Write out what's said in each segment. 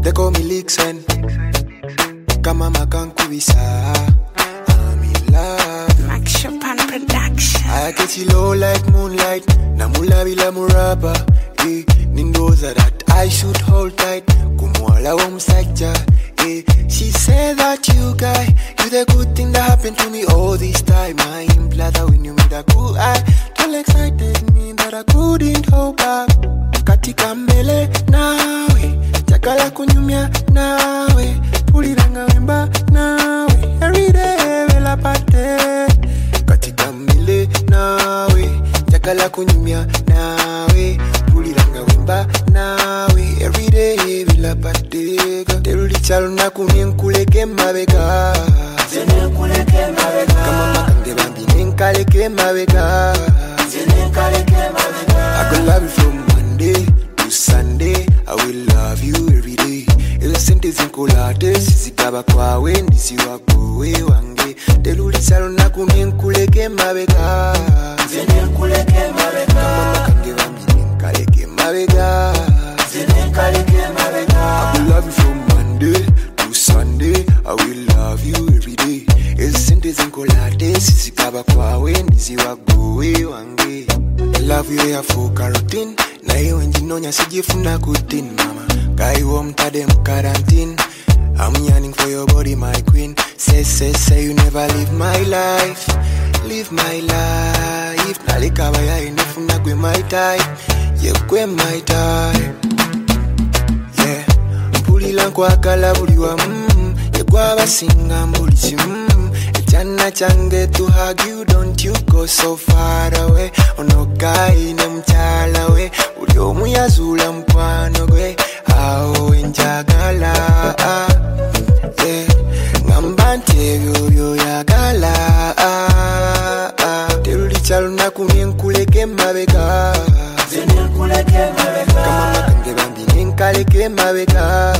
they call me Lixen. Kama makankubisa, I'm in love. Max Chopin Production. I get you low like moonlight. Namula bila muraba. Eh, nindoza that I should hold tight. Kumwala wa msaja. Eh, she said that you guy, you the good thing that happened to me all this time. I am glad that when you made a cool eye, tell excited me that I couldn't hold back. Katika mbele nawe, chakala kunyumya nawe, puliranga wemba nawe, every day vela pate katika mbele nawe njagala kunyumya nawe puliranga wemba nawe everyday bilapateka terulikyalo nakumye nkuleke mabega kama makange bambi nenkaleke mabega I could love you from Monday to Sunday. I will love you every day. Ezo sente zinkolate sizigaba kwawe ndisiwa gwe wange terulikyalo nakumye nkuleke mabega kama makange bambi nenkaleke mabega I will love you from Monday to Sunday. I will love you every day. Ezo sente zinkolate sizigaba kwawe ndisiwa gwe wange I love you ya for carotene naye wenjinonya sijifuna kutin mama kaiwo omutade mu quarantine I'm yearning for your body my queen say say say you never leave my life live my life naleka bayaye ndifuna gwe my type ye gwe my type yeah mpulira nkwagala buli wamu yegwabasinga mbuli kimu ekyana kyange to hug you don't you go so far away ono gayi ne mukyala we buli omu yazuula mukwano gwe awo wenjagala yeah. ngamba nti ebyo byoyagala terulikyalo nakumye nkuleke mabega kama makange bambi nenkaleke mabega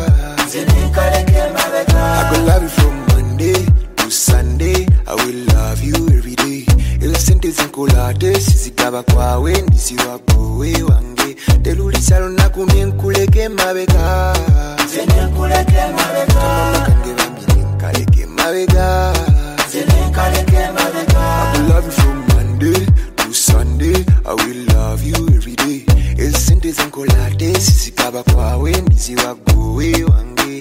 I could love you from Monday to Sunday. I will love you every day. Ezo sente zinkolate sizigaba kwawe ndisiwa gwe wange terulikyalo nakumye nkuleke mabega kama makange bambi nenkaleke mabega I will love you from Monday to Sunday. I will love you every day. Ezo sente zinkolate sizigaba kwawe ndisiwa gwe wange